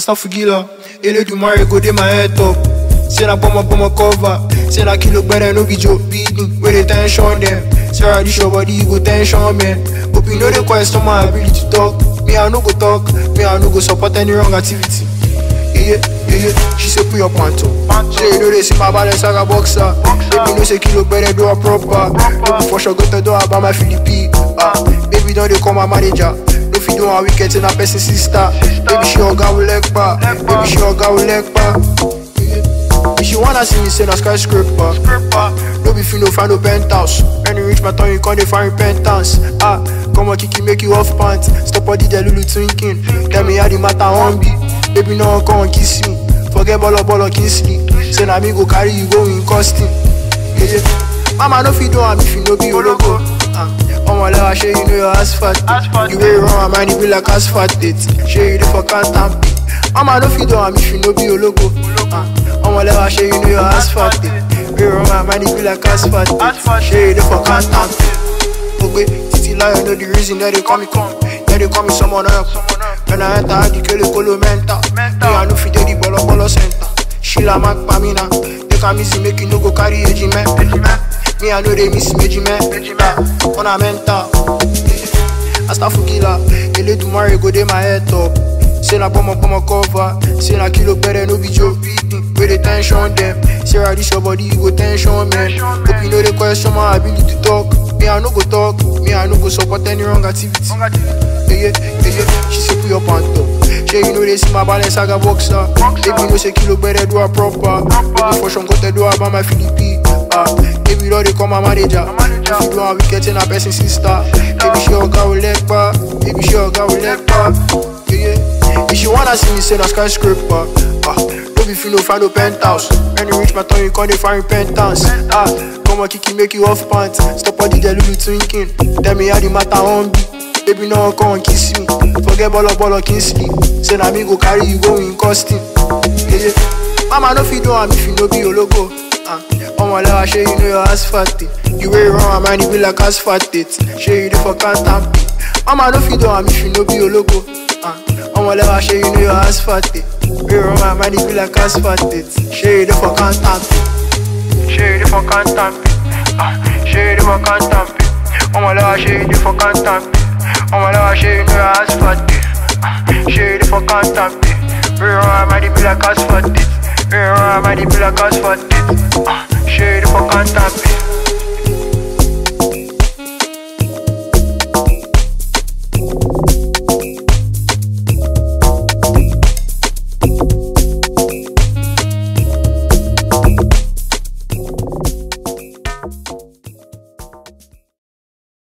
Astafugila, Eledumare go dey my head top. Say na bomber bomber cover. Say na kilo better no be joke. Beating where they tension them. Sarah this your body you go tension man. Hope you know the question my ability to talk. Me I no go talk. Me I no go support any wrong activity. Yeah, yeah, yeah. She say put your pants up. Say you know they see my balance like a boxer. Baby know say kilo better do a proper. Baby for sure go to do about my Philippi. Ah, baby don't they call my manager. No fit do a weekend in a person sister. Baby she oga will leg back. Baby she oga will leg back. If she wanna see me say na skyscraper No be fit no find no penthouse When you reach my town you can't dey find repentance Ah, come on kiki make you off pants Stop all the delulu thinking Tell me how the matter on be Baby no one come kiss me Forget bolo bolo Kingsley Say na me go carry you go in costume yeah, yeah. Mama no fit do am if you no be your logo Ah, Omo lewa shey you know your asphalt You wey run my mind e be like asphalt date Shey you dey for count and pay Mama no fit do am if you no be your logo Ah, Omo lewa shey you know your asphalt date Wey run my mind e be like asphalt date Shey you dey for count and pay Ogbe titi lion know the reason that they call me come That they call me someone else When I enter the kele kolo mental Me I no fit dey the bolo bolo center Sheila mak pamina Take am easy make you no go carry age man Me I know they miss meji man On a mental Astafugila Eledumare go dey my head top Say na bomber bomber cover Say na kilo better no be joke beating Where they tension them Sarah this your body you go tension man Hope you know the question my ability to talk Me I no go talk Me I no go support any wrong activity yeah, yeah, yeah, yeah. She say put your pants up. She you know they see my balance I got boxer. Baby know say kilo better do a proper. Baby for sure go to do about my Philippi. Ah, baby know they call my manager. If you do a wicked in a person sister. Baby she oga will leg back. Baby she oga will leg back. Yeah, yeah. If she wanna see me say na skyscraper. Ah, no be fit no find no penthouse. When you reach my town you can't dey find repentance. Ah, come on kiki make you off pants. Stop all the delulu thinking. Tell me how the matter on be. Baby no one come kiss me Forget bolo bolo Kingsley Say na me go carry you go in costume yeah, yeah. Mama no fit do am if you no be your logo uh, Omo lewa shey you know your asphalt date You wey run my mind e be like asphalt date Shey you dey for count and pay Mama no fit do am if you no be your logo uh, Omo lewa shey you know your asphalt date Wey run my mind e be like asphalt date Shey you dey for count and pay Shey you dey for count and pay uh, Shey you dey for count and pay Omo lewa shey you dey for count and pay Omo lewa shey you know your asphalt date uh, Shey you dey for count and pay Wey run my mind e be like asphalt date Wey run my mind e be like asphalt date uh, Shey you dey for count and pay